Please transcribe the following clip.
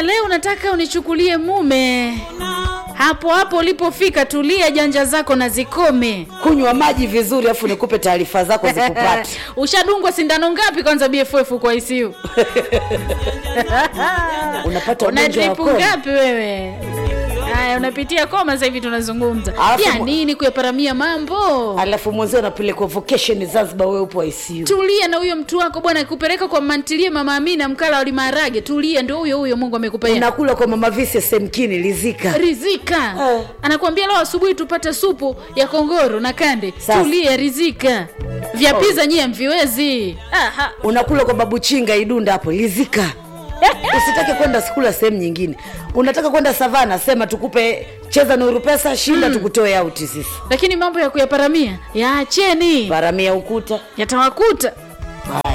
leo nataka unichukulie mume hapo hapo ulipofika tulia janja zako na zikome kunywa maji vizuri afu nikupe taarifa zako zikupate ushadungwa sindano ngapi kwanza bff kwa ICU unapata una ugonjwa wa dripu koma. ngapi wewe haya unapitia koma sasa hivi tunazungumza Alafu ya mu- nini kuyaparamia mambo alafu mwenzio unapelekwa vocation zanzibar wewe upo ICU. tulia na huyo mtu wako bwana kupeleka kwa mantilie mama amina mkala wali maharage tulia ndio huyo huyo mungu amekupa yeye. unakula kwa mama vise semkini lizika rizika Eh. anakuambia leo asubuhi tupate supu ya kongoro na kande Sasa. tulia rizika vya piza nyie mviwezi Aha. unakula kwa babu chinga idunda hapo lizika usitake kwenda skula sehemu nyingine unataka kwenda savana sema tukupe cheza nuru pesa shinda tukutoe auti sisi lakini mambo ya kuyaparamia yaacheni paramia ukuta yatawakuta haya